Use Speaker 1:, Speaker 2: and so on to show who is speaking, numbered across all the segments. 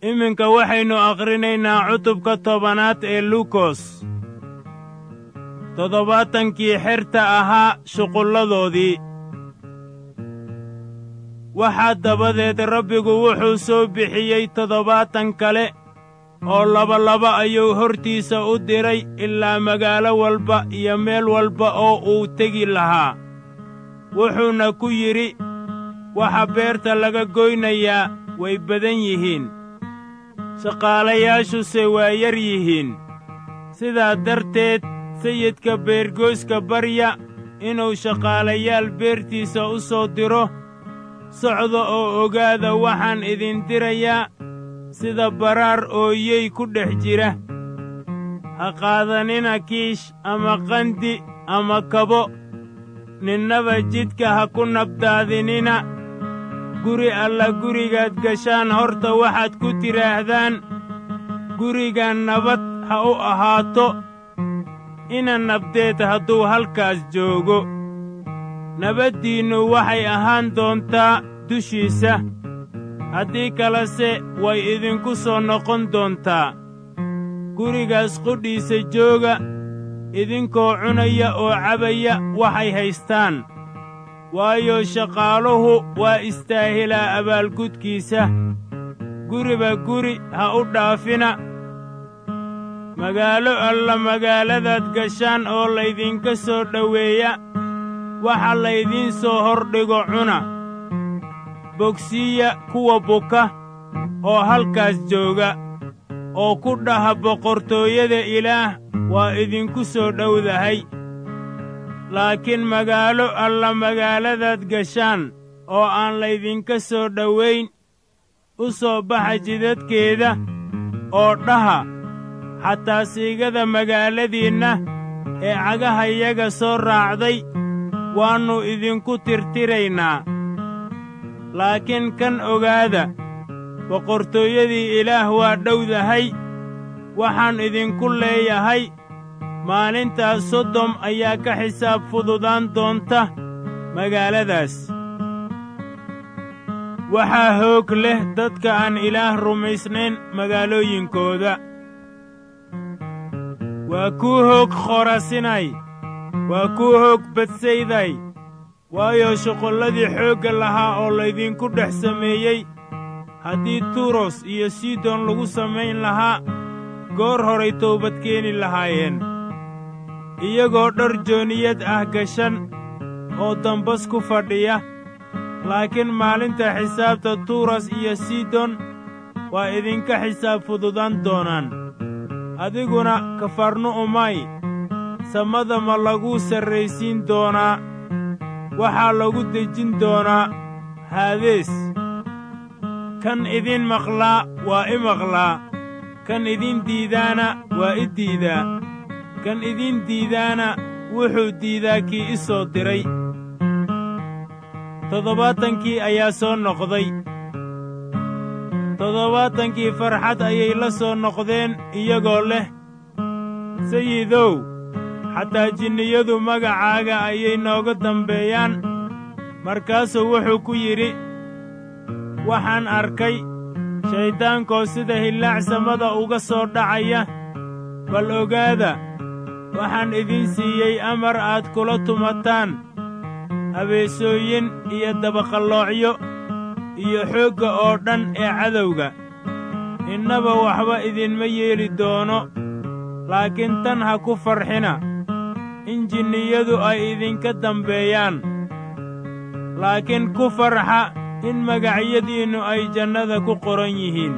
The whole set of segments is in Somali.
Speaker 1: iminka waxaynu akhrinaynaa cutubka tobanaad ee luukos toddobaatankii xerta ahaa shuqulladoodii waxaa dabadeed rabbigu wuxuu soo bixiyey toddobaatan kale oo labalaba ayuu hortiisa u diray ilaa magaalo walba iyo meel walba oo uu tegi lahaa wuxuuna ku yidhi waxa beerta laga goynayaa way badan yihiin shaqaalayaashuse waa yar yihiin sidaa darteed sayidka beergoyska barya inuu shaqaalayaal beertiisa u soo diro socda oo ogaada waxaan idin dirayaa sida baraar ooyey ku dhex jira ha qaadanina kiish ama qandi ama kabo ninnaba jidka ha ku nabdaadinina guri alla gurigaad gashaan horta waxaad ku tidhaahdaan gurigan nabad ha u ahaato ina nabdeed hadduu halkaas joogo nabaddiinnu waxay ahaan doontaa dushiisa haddii kalese way idinku soo noqon doontaa gurigaas qudhiisa jooga idinkoo cunaya oo cabaya waxay haystaan waayo shaqaaluhu waa istaahilaa abaalgudkiisa guriba guri ha u dhaafina magaalo alla magaaladaad gashaan oo laydinka soo dhoweeya waxa laydiin soo hordhigo cuna bogsiiya kuwa buka oo halkaas jooga oo ku dhaha boqortooyada ilaah waa idinku soo dhowdahay laakiin magaalo alla magaaladaad gashaan oo aan laydinka soo dhowayn u soo baxa jidadkeeda oo dhaha xataa siigada magaaladiinna ee cagahayaga soo raacday waannu idinku tirtiraynaa laakiin kan ogaada boqortooyadii ilaah waa dhowdahay waxaan idinku leeyahay maalintaas sodom ayaa ka xisaab fududaan doonta magaaladaas waxaa hoog leh dadka aan ilaah rumaysnayn magaalooyinkooda waa kuu hoog khorasinay waa kuu hoog badsayday waayo shuqulladii xoogga lahaa oo laydinku dhex sameeyey haddii turos iyo sidon lagu samayn lahaa goor horay toobad keeni lahaayeen iyagoo dhar jooniyad ah gashan oo dambas ku fadhiya laakiin maalinta xisaabta turas iyo sidon waa idinka xisaab fududaan doonaan adiguna kafarnu'umay samada ma laguu sarraysiin doonaa waxaa lagu dejin doonaa haadees kan idin maqlaa waa i maqlaa kan idin diidaana waa i diidaa kan idin diidaana wuxuu diidaa kii i soo diray toddobaatankii ayaa soo noqday toddobaatankii farxad ayay la soo noqdeen iyagoo leh sayidow xataa jinniyadu magacaaga ayay nooga dambeeyaan markaasuu wuxuu ku yidhi waxaan arkay shayddaankoo sida hillaac samada uga soo dhacaya bal ogaada waxaan idin siiyey amar aad kula tumataan abeesooyin iyo dabaqalloocyo iyo xoogga oo dhan ee cadowga innaba waxba idinma yeeli doono laakiin tan ha ku farxina in jinniyadu ay idinka dambeeyaan laakiin ku farxa in magacyadiinnu ay jannada ku qoran yihiin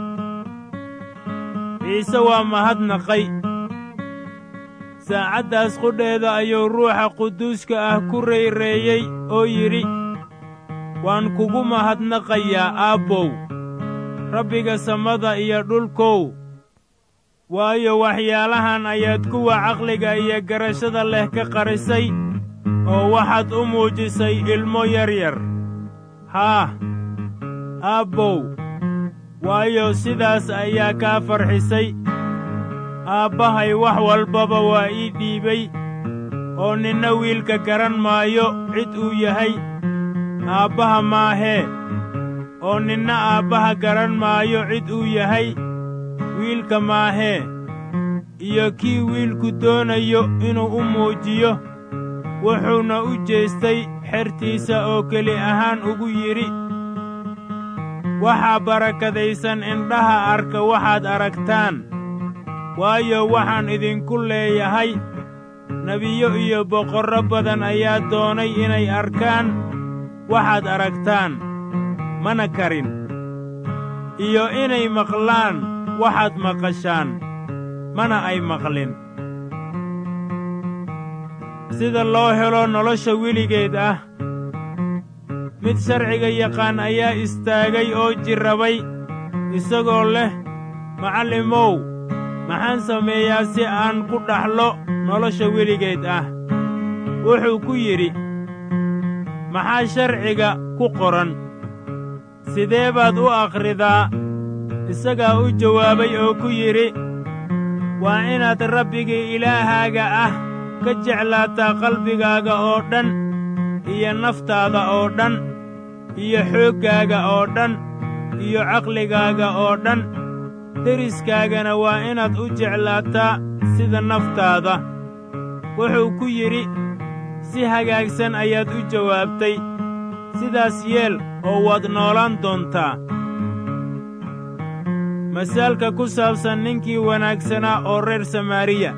Speaker 1: ciise waa mahadnaqay saacaddaas qudheeda ayuu ruuxa quduuska ah ku rayreeyey oo yidhi waan kugu mahadnaqayaa aabbow rabbiga samada iyo dhulkow waayo waxyaalahan ayaad kuwa caqliga iyo garashada leh ka qarisay oo waxaad u muujisay ilmo yaryar haah aabbow waayo sidaas ayaa kaa farxisay aabbahay wax walbaba waa ii dhiibay oo ninna wiilka garan maayo cid uu yahay aabbaha maahee oo ninna aabbaha garan maayo cid uu yahay wiilka maahee iyo kii wiilku doonayo inuu u muujiyo wuxuuna u jeestay xertiisa oo keli ahaan ugu yidhi waxaa barakadaysan indhaha arka waxaad aragtaan waayo waxaan idinku leeyahay nebiyo iyo boqorro badan ayaa doonay inay arkaan waxaad aragtaan mana karin iyo inay maqlaan waxaad maqashaan mana ay maqlin sida loo helo nolosha weligeed ah mid sharciga yaqaan ayaa istaagay oo jirrabay isagoo leh macallimow maxaan sameeyaa si aan ku dhaxlo nolosha weligeed ah wuxuu ku yidhi maxaa sharciga ku qoran sidee baad u akhridaa isagaa u jawaabay oo ku yidhi waa inaad rabbigii ilaahaaga ah ka jeclaataa qalbigaaga oo dhan iyo naftaada oo dhan iyo xooggaaga oo dhan iyo caqligaaga oo dhan deriskaagana waa inaad u jeclaataa sida naftaada wuxuu ku yidhi si hagaagsan ayaad u jawaabtay sidaas yeel oo waad noolaan doontaa masaalka ku saabsan ninkii wanaagsanaa oo reer samaariya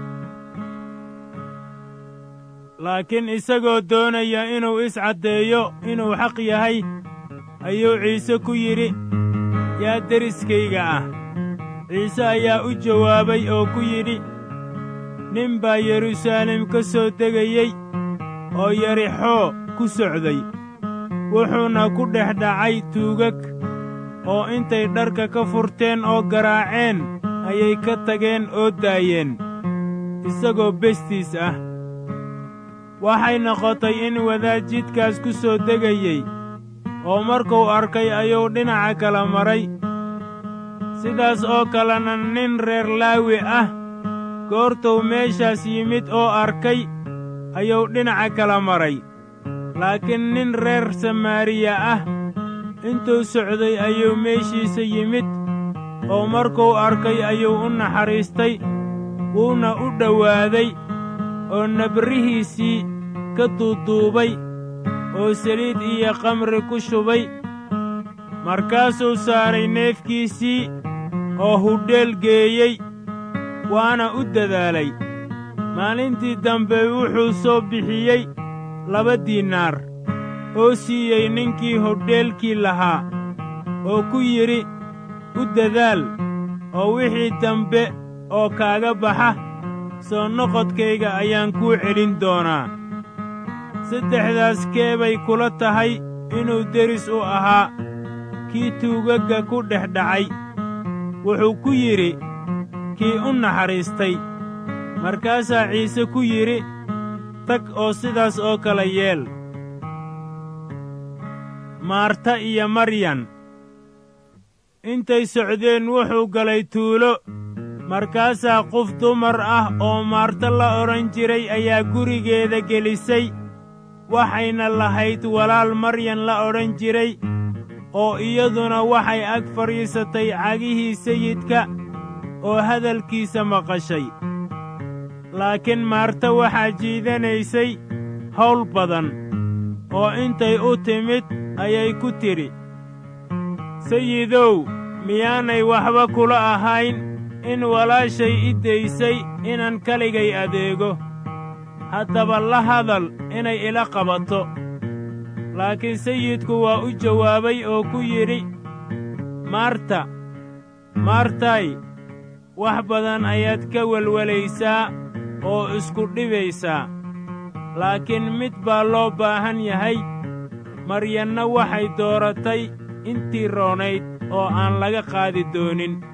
Speaker 1: laakiin isagoo doonaya inuu iscaddeeyo inuu xaq yahay ayuu ciise ku yidhi yaa deriskayga ah ciise ayaa u jawaabay oo ku yidhi nin baa yeruusaalem ka soo degayey oo yarixoo ku socday wuxuuna ku dhex dhacay tuugag oo intay dharka ka furteen oo garaaceen ayay ka tageen oo daayeen isagoo bestiis ah waxay noqotay in wadaad jidkaas ku soo degayey oo markuu arkay ayuu dhinaca kala maray sidaas oo kalena nin reer laawi ah goortuu meeshaas yimid oo arkay ayuu dhinaca kala maray laakiin nin reer samaariya ah intuu socday ayuu meeshiisa yimid oo markuu arkay ayuu u naxariistay wuuna u dhowaaday oo nabrihiisii ka duuduubay oo saliid iyo kamri ku shubay markaasuu saaray neefkiisii oo hudheel geeyey waana u dadaalay maalintii dambe wuxuu soo bixiyey laba diinaar oo siiyey ninkii hodheelkii lahaa oo ku yidhi u dadaal oo wixii dambe oo kaaga baxa soo noqodkayga ayaan kuu celin doonaa saddexdaas keebay kula tahay inuu deris u ahaa kii tuugagga ku dhex dhacay wuxuu ku yidhi kii u naxariistay markaasaa ciise ku yidhi tag oo sidaas oo kale yeel maarta iyo maryan intay socdeen wuxuu galay tuulo markaasaa qof dumar ah oo maarta la odhan jiray ayaa gurigeeda gelisay waxayna lahayd walaal maryan la odhan jiray oo iyaduna waxay ag fadhiisatay cagihii sayidka oo hadalkiisa maqashay laakiin maarta waxaa jiidanaysay hawl badan oo intay u timid ayay ku tidhi sayidow miyaanay waxba kula ahayn in walaashay i daysay inaan kaligay adeego haddaba la hadal inay ila qabato laakiin sayidku waa u jawaabay oo ku yidhi maarta maartay wax badan ayaad ka welwelaysaa oo isku dhibaysaa laakiin mid baa loo baahan yahay maryanna waxay dooratay intii roonayd oo aan laga qaadi doonin